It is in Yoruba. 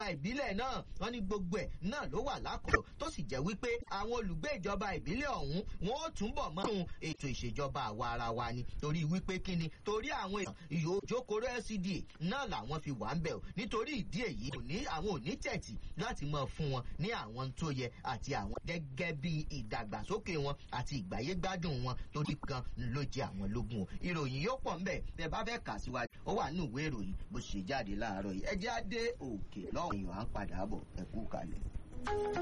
ìbílẹ̀ náà wọ́n ní gbogbo ẹ̀ náà ló wà lákòó tó sì jẹ́ wípé àwọn olùgbé ìjọba ìbílẹ̀ ọ̀hún wọn ó túnbọ̀ mọ́ ètò ìṣèjọba àwa ara wa ni torí wípé kíni torí àwọn èèyàn ìyójókòrò LCDA náà làwọn fi wà ń bẹ̀ o nítorí ìdí èyí kò ní àwọn ò ní tẹ̀tì láti máa fún wọn ní àwọn tó yẹ àti àwọn gẹ́gẹ́ bí ìdàgbàsókè wọn àti ìgbáyégbádùn wọn tó di kan ló jẹ àwọn lógún o ìròyìn yóò pọ̀ ńbẹ̀ bẹ́ẹ̀ bá fẹ́ kà síwájú ó wà ní ìwé ìròyìn bó ṣe jáde láàárọ̀ yìí ẹ jẹ́ á dé òkè lọ́wọ́ èèyàn à ń padà bọ̀ ẹ kú kalẹ̀.